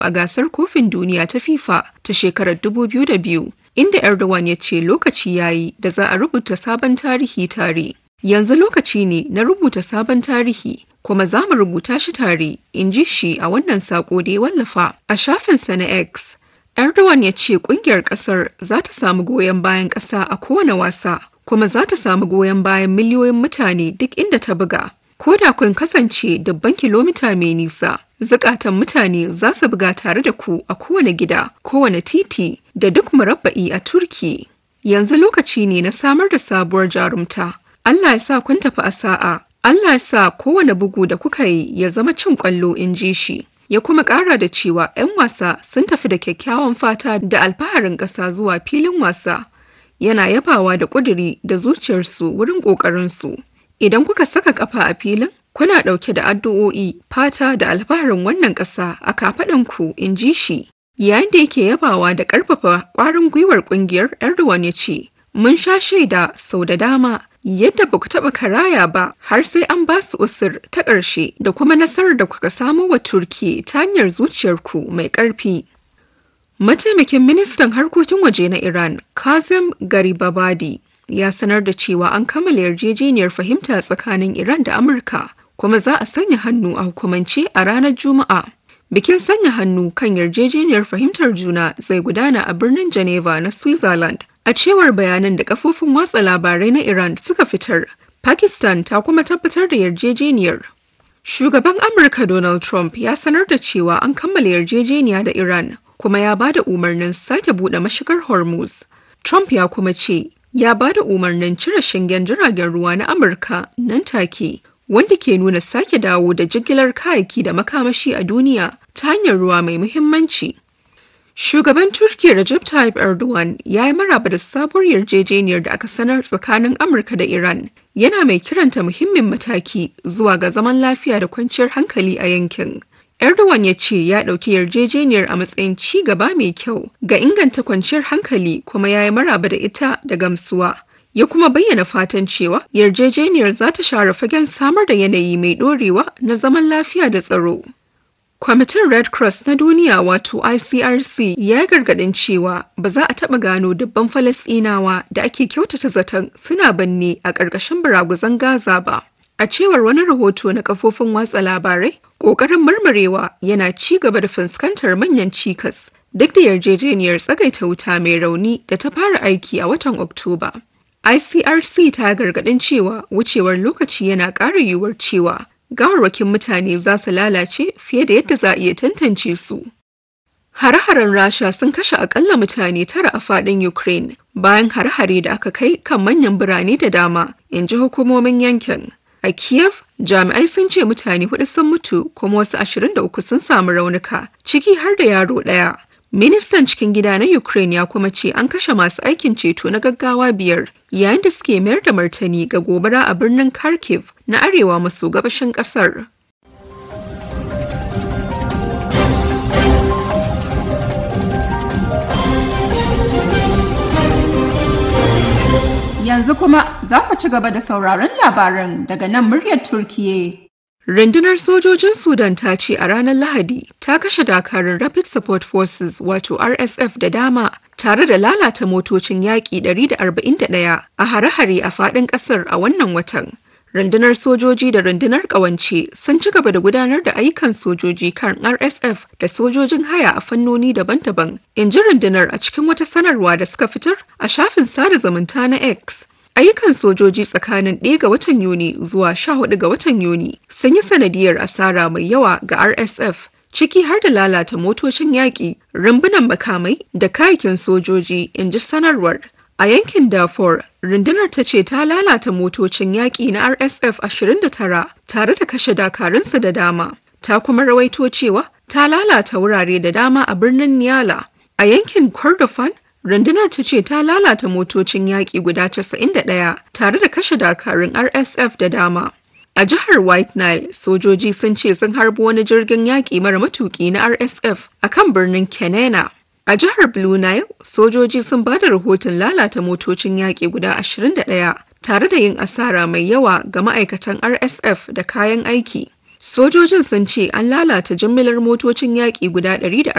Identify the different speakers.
Speaker 1: a gasar kofin duniya ta FIFA ta shekarar 2002, inda Erdogan ya ce lokaci yayi da za a rubuta sabon tarihi tare. Yanzu lokaci ne na rubuta sabon tarihi, kuma za mu rubuta shi tare, in ji shi a wannan saƙo da ya wallafa a shafinsa na X. Erdogan ya ce ƙungiyar ƙasar za ta samu goyon bayan ƙasa a kowane wasa, kuma za ta samu goyon bayan miliyoyin mutane duk inda ta buga. Ko da kun kasance dubban kilomita mai nisa, zukatan mutane za su buga tare da ku a kowane gida, kowane titi da duk murabba'i a Turki. Yanzu lokaci ne na samar da sabuwar jarumta. Allah ya sa kun tafi a sa'a, Allah ya sa kowane bugu da kuka yi ya zama cin ƙwallo in ji shi. Ya kuma ƙara da cewa 'yan wasa sun tafi da kyakkyawan fata da alfaharin ƙasa zuwa filin wasa. Yana yabawa da ƙuduri da zuciyarsu wurin ƙoƙarinsu. Idan kuka saka ƙafa a filin, kuna ɗauke da addu'o'i, fata da alfaharin wannan ƙasa a kafaɗanku in ji shi. Yayin da yake yabawa da ƙarfafa ƙwarin gwiwar ƙungiyar Erdogan ya ce, Mun sha shaida sau da dama yadda ba ku taɓa karaya ba har sai an ba su usur ta ƙarshe da kuma nasarar da kuka samo wa Turki ta hanyar zuciyarku mai ƙarfi. Mataimakin ministan harkokin waje na Iran, Kazem Garibabadi, ya sanar da cewa an kammala yarjejeniyar fahimta tsakanin Iran da Amurka, kuma za a sanya hannu a hukumance a ranar Juma'a. Bikin sanya hannu kan yarjejeniyar fahimtar juna zai gudana a birnin Geneva na Switzerland. A cewar bayanan da kafofin watsa labarai na Iran suka fitar, Pakistan ta kuma tabbatar da yarjejeniyar. Shugaban Amurka Donald Trump ya sanar da cewa an kammala yarjejeniya da Iran kuma ya ba da umarnin sake buɗe mashigar Hormuz. Trump ya kuma ce ya ba da umarnin cire shingen jiragen ruwa na Amurka nan take, wanda ke nuna sake dawo da jigilar kayayyaki da makamashi a duniya ta hanyar ruwa mai muhimmanci. Shugaban Turkiyya Recep Tayyip Erdogan ya yi maraba da sabuwar yarjejeniyar da aka sanar tsakanin Amurka da Iran, yana mai kiranta muhimmin mataki zuwa ga zaman lafiya da kwanciyar hankali a yankin. Erdogan ya ce ya ɗauki yarjejeniyar a matsayin ci gaba mai kyau ga inganta kwanciyar hankali kuma ya yi maraba da ita da gamsuwa. Ya kuma bayyana fatan cewa yarjejeniyar za ta share fagen samar da yanayi mai ɗorewa na zaman lafiya da tsaro. Kwamitin Red Cross na duniya wato ICRC ya yi gargaɗin cewa ba za a taɓa gano dubban Falasɗinawa da ake kyautata zaton suna banne a ƙarƙashin baraguzan Gaza ba. A cewar wani rahoto na kafofin watsa labarai, ƙoƙarin marmarewa yana ci gaba da fuskantar manyan cikas duk da yarjejeniyar tsagaita wuta mai rauni da ta fara aiki a watan Oktoba. ICRC ta gargaɗin cewa wucewar lokaci yana ƙara yiwuwar cewa gawarwakin mutane za su lalace fiye da yadda za a iya tantance su. Hare-haren Rasha sun kashe akalla mutane tara a faɗin Ukraine bayan hare-hare da aka kai kan manyan birane da dama, in ji hukumomin yankin. A Kiev, jami'ai sun ce mutane hudu sun mutu kuma wasu 23 sun samu raunuka, ciki har da yaro ɗaya. Ministan cikin gida na Ukraine ya kuma ce an kashe masu aikin ceto na gaggawa biyar yayin da suke mayar da martani ga gobara a birnin Kharkiv na arewa maso gabashin kasar.
Speaker 2: Yanzu kuma za ku ci gaba da sauraron labaran daga nan muryar Turkiye.
Speaker 1: Rundunar sojojin Sudan ta ce a ranar Lahadi ta kashe dakarun Rapid Support Forces wato RSF da dama tare da lalata motocin yaƙi 141 a hare-hare a faɗin ƙasar a wannan watan. Rundunar sojoji da rundunar ƙawance sun ci gaba da gudanar da ayyukan sojoji kan RSF da sojojin haya a fannoni daban-daban, in ji rundunar a cikin wata sanarwa da suka fitar a shafin sada zumunta na X. Ayyukan sojoji tsakanin 1 ga watan Yuni zuwa 14 ga watan Yuni sun yi sanadiyar asara mai yawa ga RSF, ciki har da lalata motocin yaƙi, rumbunan makamai da kayakin sojoji, in ji sanarwar. A yankin Darfur, rundunar ta ce ta lalata motocin yaƙi na RSF 29 tare da kashe dakarunsu da dama. Ta kuma rawaito cewa ta lalata wurare da dama a birnin Niyala. A yankin Kordofan, rundunar ta ce ta lalata motocin yaƙi guda 91 tare da kashe dakarun RSF da dama. A jihar White Nile, sojoji sun ce sun harbi wani jirgin yaƙi mara matuƙi na RSF a kan birnin Kenena. A jihar Blue Nile, sojoji sun ba da rahoton lalata motocin yaƙi guda 21 tare da yin asara mai yawa ga ma'aikatan RSF da kayan aiki. Sojojin sun ce an lalata jimillar motocin yaƙi guda 140